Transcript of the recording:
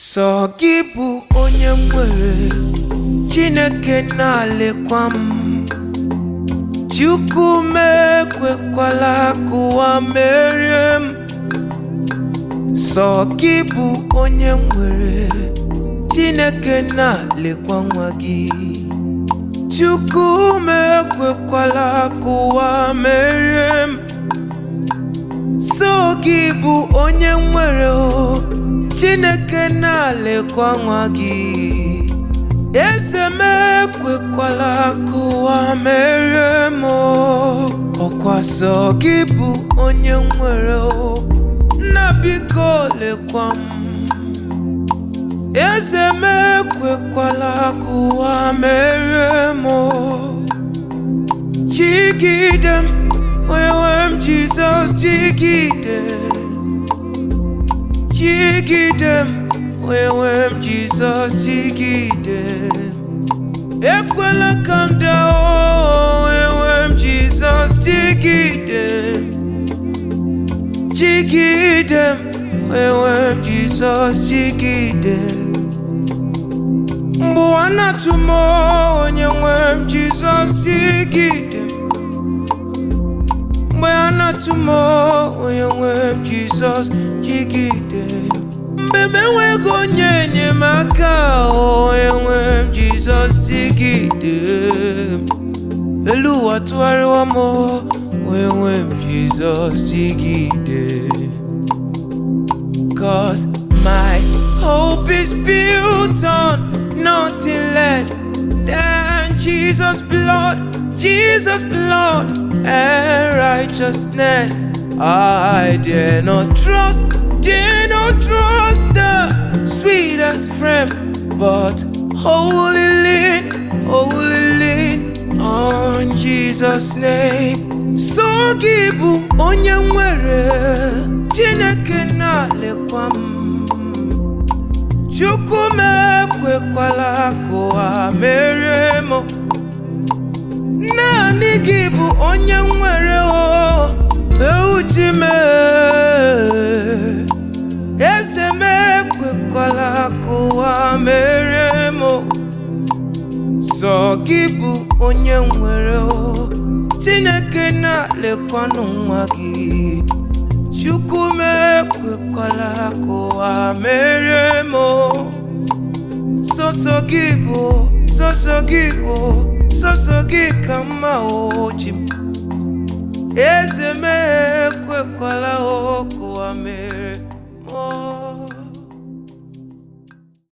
sọ gị bụ onye m nwere chineke na-alekwa m chukwu m ekwekwala ka ụwa merie m sọ gị bụ onye m nwere chineke na-alekwa nwa gị chukwu m ekwekwala ka ụwa merie m so gị bụ onye nwere o chineke na-alekwa nwa gị eze m ekwekwala ka ụwa merie m o. ọkwa sọ gị bụ onye nwere o nna biko lekwa m eze m ekwekwala ka ụwa merie m o. jigide m onyenwe m jizọs jigide jigide m onyenwe m jizọs jigide ekwela ka m daa o, onyenwe m jizọs jigide jigide m onyenwe m jizọs jigide mgbe ụwa na-atụ m onyenwe m jizọs jigide mgbe a na-atụ m onye nwe m jizọs jigide mgbe m enweghị onye enyemaka onye nwe m jizọs jigide elu ụwa tụgharịwa m onye nwe m jizọs jigide Cause my hope is built on nothing less than Jesus' blood, Jesus' blood and righteousness. I dare not trust, dare not trust the sweetest friend, but wholly lean, wholly lean on Jesus' name. So gị bụ onye nwere Chineke na-alekwa m Chukwu m ekwekwala ka ụwa merie m naanị gị bụ onye nwere o euchi m eze m ekwekwala ka ụwa merie m sọ gị bụ onye nwere o Chineke na-lekwanụ nwa gị Chukwu m ekwekwala ka ụwa merie m sọsọ gị bụ sọsọ gị bụ sọsọ gị ka mma oji m eze m ekwekwala o ka ụwa merie